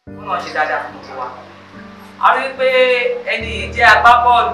wọn náà ṣe dáadáa fún gbogbo wa a rí pé ẹni yìí jẹ́ agbábọ́ọ̀lù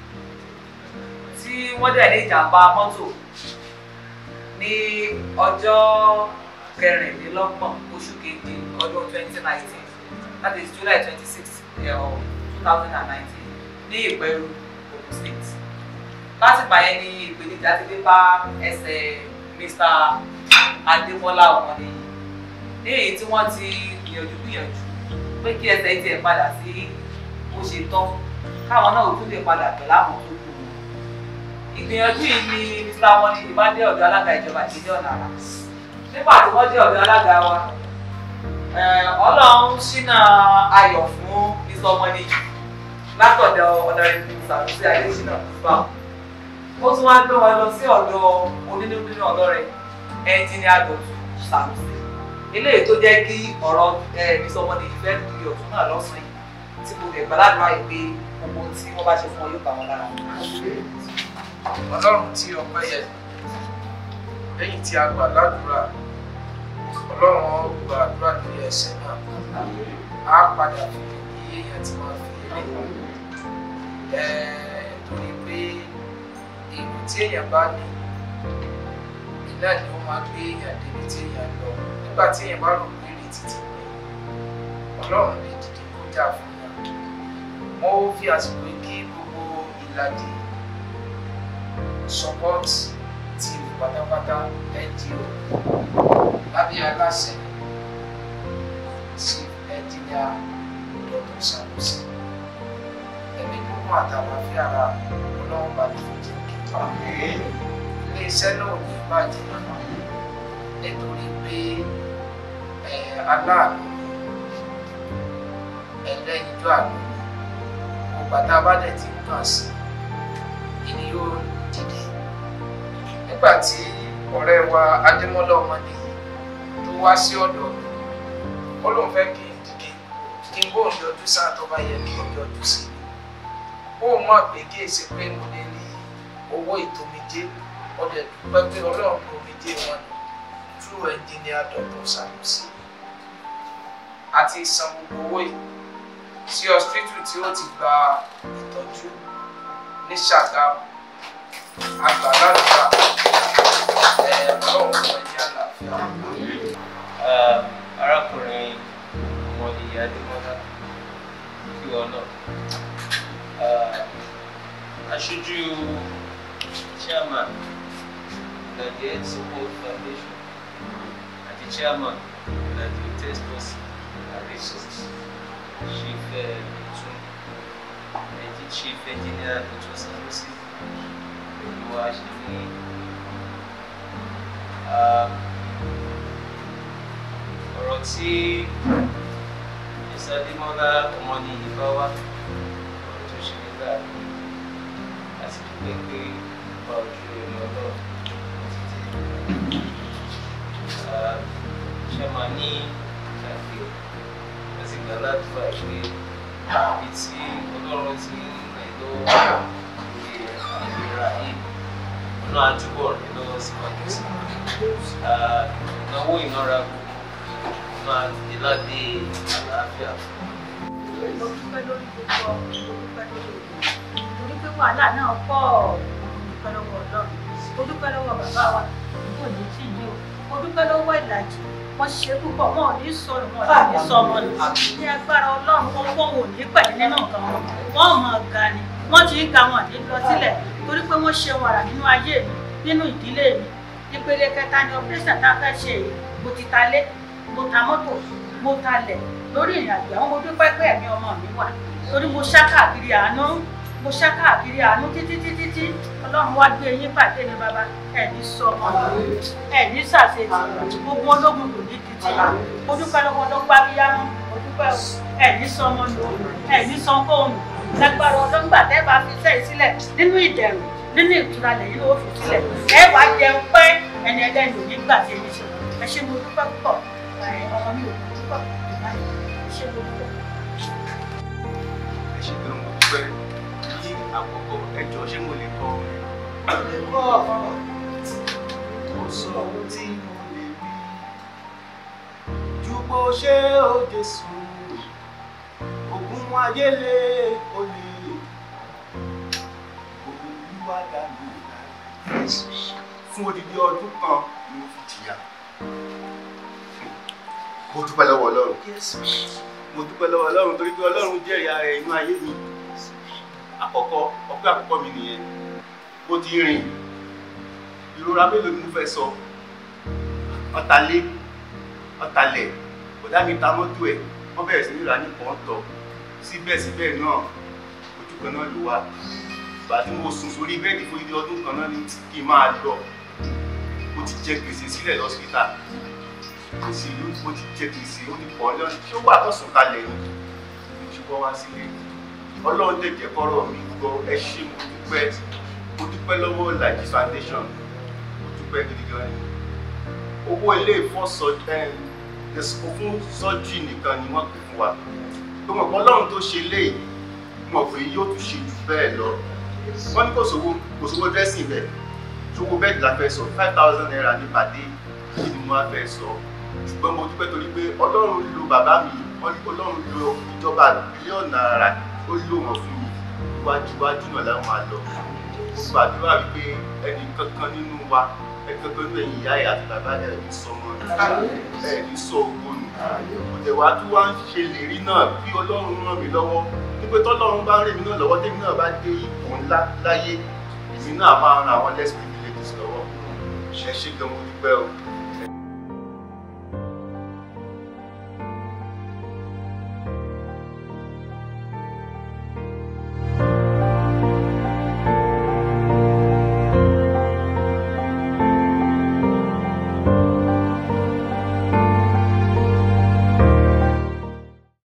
tí wọ́n dẹ̀ ní ìjàmbá mọ́tò ní ọjọ́ kẹrìndínlọ́gbọ̀n oṣù keje ọdún twenty nineteen that is July twenty six two thousand and nineteen ní Ìpẹ́rù Ogun State láti gbà yẹn ní ìpèníjà ti dé bá ẹsẹ̀ Mr. Adémọ́lá Ọmọnìyí ní èyí tí wọ́n ti gbìyànjú gbìyànjú pé kí ẹsẹ̀ tiẹ̀ padà sí bó ṣe tọ́ káwọn náà ò tún lè padà pẹ̀lú àwọn tó kù wọn. ìgbìyànjú yìí ni Mr. Ọmọnìyí bá dé ọ̀dọ̀ alága ìjọba ìdílé ọ̀nà àrà nígbà tí wọ́n dé ọ̀dọ̀ alága wa Ọlọ́run ṣínà ayọ̀ fún Mr. Ọmọnìyí látọ̀dọ̀ ọ̀dọ̀rẹ́bí Sànúsí Adéṣínà fà ó tún wá gbé wọn lọ sí ọ̀dọ̀ onínúbínú ọlọ́rẹ̀ ẹnjìnìá Dọ̀tun Sànúsí eléyìí tó jẹ́ kí ọ̀rọ̀ Mr. Ọmọnìyí fẹ́ di ọ̀tún náà lọ́sàn-án yìí tí mo lè gbàládùn àyè pé gbogbo tí wọ́n bá ṣe fún ọ yóò bá wọn lára. ọlọ́run tí ọpẹ́ yẹ lẹ́yìn tí a gbà ládùúrà ọlọ́run ó gba àdúrà lórí ẹsẹ̀ náà á padà fi iye èèyàn tí wọ́n fi eré torí pé èrò tí èèyàn bá ní iná ni ó máa gbé èèyàn débi tí èèyàn lọ nígbà tí èèyàn bá rò pé ìrètí ti pé ọlọ́run lè dìde kó jà fún yàn wọ́n fi àsìkò yìí kí gbogbo ìlàjì support team pátápátá NGO lábẹ́ aláṣẹ sí ẹnjìnìá Dr. Sanusi ẹ̀mí gbogbo àtàlàfíà ara ọlọ́run bá ní fojú iléeṣẹ́ náà ní bàjẹ́ nítorí pé aláàánú ẹlẹ́yinjú àánú gbogbo àtàbá dẹ̀ ti ń kàn sí ìní yóò dìde nígbà tí ọ̀rẹ́ wa Adémọ́lá Ọmọnìyí tó wá sí ọ̀dọ̀ mi ó lóun fẹ́ kí n dìde kí n bóun yọjú sáà tó bá yẹ kí n yọjú sí i ó mọ̀ pé kí èsì pé mo lè rí owó ìtòmídé ọdẹ dúpẹ́ pé ọlọ́run ní omidé wọn ni true engineer Dr. Sanusi àti san gbogbo owó yìí sí hospital tí ó ti gba ìtọ́jú ní Ṣàgámù àgbàlagbà ọlọ́run fún ẹni àlàáfíà. arákùnrin Ọmọnìyí Adémọ́lá kí wọn náà aṣojú chairman Gadiel Support Foundation àti chairman Gadiel test force resource chief tún ẹjí chief engineer Dr. Sanusi pẹ̀lú wa ṣe ní ọ̀rọ̀ tí Mr. Adémọ́lá Ọmọnìyí bá wá ọ̀rọ̀ tó ṣe nígbà láti dúpẹ́ pé bá ojú ẹni ọlọ́run títí ṣe máa ní ìgbàgbé wọ́n sì gbà ládùúgbà pé ibi tí ọlọ́run ti ń rìn lọ́wọ́ lórí ìlera yìí ọ̀nà àdúgbò rẹ̀ lọ́wọ́ síwájú sí ìnáwó ìnára gbogbo máa dé ládé àlàáfíà fún mo dúpẹ́ lórí gbogbo mo dúpẹ́ lórí òkú torí pé wàhálà náà pọ̀ mo dúpẹ́ lọ́wọ́ ọlọ́run mo dúpẹ́ lọ́wọ́ bàbá wa kò ní tí yìí o mo dúpẹ́ lọ́wọ́ ìlàjì wọ́n ṣe púpọ̀ wọn ò ní sọnù wọn ò ní sọ ọmọ nù ní agbára ọlọ́run wọn wọn ò ní pẹ̀lú nínú nǹkan wọn wọn ò mọ̀ ga ni wọ́n ti ń ga wọn ní lọ sílẹ̀ torí pé wọ́n ṣe wàrà nínú ayé mi nínú ìdílé mi ìpele kẹta ni operation tá a fẹ́ ṣe yìí mo ti ta lé mo ta mọ́tò mo ta lẹ̀ lórí ìrìn àjò àwọn mo dúpẹ́ pé ẹ̀mí ọmọ mi wà torí mo ṣá káàkiri àánú mo ṣá káàkiri àánú títí títí tí ọlọ́run wá gbé yín pàdé ní bàbá ẹ̀ní sọ ọmọ mi ẹ̀ní ṣàṣetì gbogbo ológun kò ní títí mo dúpẹ́ lọ́wọ́ lọ́gbà bíyánu mo dúpẹ́ ẹ̀ní sọ ọmọ mi ẹ̀ní sọ fóònù lágbára ọlọ́gbà tẹ́ bá fi sẹ́yìn sílẹ̀ nínú ìdẹ̀rùn nínú ìtura lẹ́yìn ló fi sílẹ̀ ẹ wàá jẹun pé ẹni ẹlẹ́ni ò ní gbà tí èmi ṣe ẹ ṣe mo dúpẹ́ púpọ̀ ọmọ mi ò ní dúpẹ́ ṣe mo dúpẹ́. ẹ ṣe gan mo dúpẹ́ ní àkọ́kọ́ ẹjọ́ ṣé mo lè kọ orin. lè kọ́ mo sọ ohun tí mo lè rí ju bó ṣe ó Jésù ogun ayé lé olè olúwa dá mi láre fún odidi ọdún kan ni mo fi jìyà mo dúpẹ́ lọ́wọ́ ọlọ́run mo dúpẹ́ lọ́wọ́ ọlọ́run torí pé ọlọ́run jẹ́rìí ara ẹ̀ inú ayé mi àkọ́kọ́ ọpẹ́ àkọ́kọ́ mi nìyẹn ó ti rìn ìrora mélòó ni mo fẹ́ sọ ọ̀tàlé ọ̀tàlẹ̀ bọ̀dá mi ta mọ́tò ẹ̀ wọ́n bẹ̀rẹ̀ sí ní ra ní pọ́ńtọ̀ síbẹ̀síbẹ̀ náà ojú kan náà ló wà ìgbà tí mo sùn sórí bẹ́ẹ̀dì fún ibi ọdún kan náà ní kí n máa lọ mo ti jẹ gbèsè sílẹ̀ lọ́sítà gbèsè ló mo ti jẹ gbèsè ó ti pọ̀ lọ́nà tí ó wà tó sùn kalẹ̀ ni mo ti wọ́ wá sílé ọlọ́run lè jẹ́ kọ́rọ̀ mi gbọ́ ẹ ṣé mo dúpẹ́ mo dúpẹ́ lọ́wọ́ Laji foundation mo dúpẹ́ gidi gan ni owó ilé ìfọ́sọ fún sọ́jú nìkan ni wọ́n pè fún wa tó mọ̀ pé ọlọ́run tó ṣe léyìí mọ̀ pé yóò tún ṣe jù bẹ́ẹ̀ lọ wọ́n ní kò sówó kò sówó dressing bẹ́ẹ̀ ṣòwò bẹ́ẹ̀ la fẹ́ sọ five thousand naira ní pàdé kí ni mo wá fẹ́ sọ ṣùgbọ́n mo dúpẹ́ torí pé ọlọ́run lo bàbá mi wọ́n ní ọlọ́run lo ìjọba bílíọ̀nù náírà ó lò wọ́n fún mi iwájú iwájú náà láwọn máa lọ mo gbàdúrà wípé ẹnì kankan nínú wa ẹnì kankan nínú ẹ̀yìn ìyá ẹ̀ àti bàbá ẹ̀ ní sọmọ ẹ̀ ní sọ ògbó nù òtẹ̀ wá tí wá ń ṣe lérí náà bí ọlọ́run ràn mí lọ́wọ́ wípé tọ́lọ́run bá rìn mí náà lọ́wọ́ tèmi náà bá dé ipò ńlá láyé èmi náà máa ran àwọn less privileges lọ́wọ́ ẹ ṣé gan mo dúpẹ́ o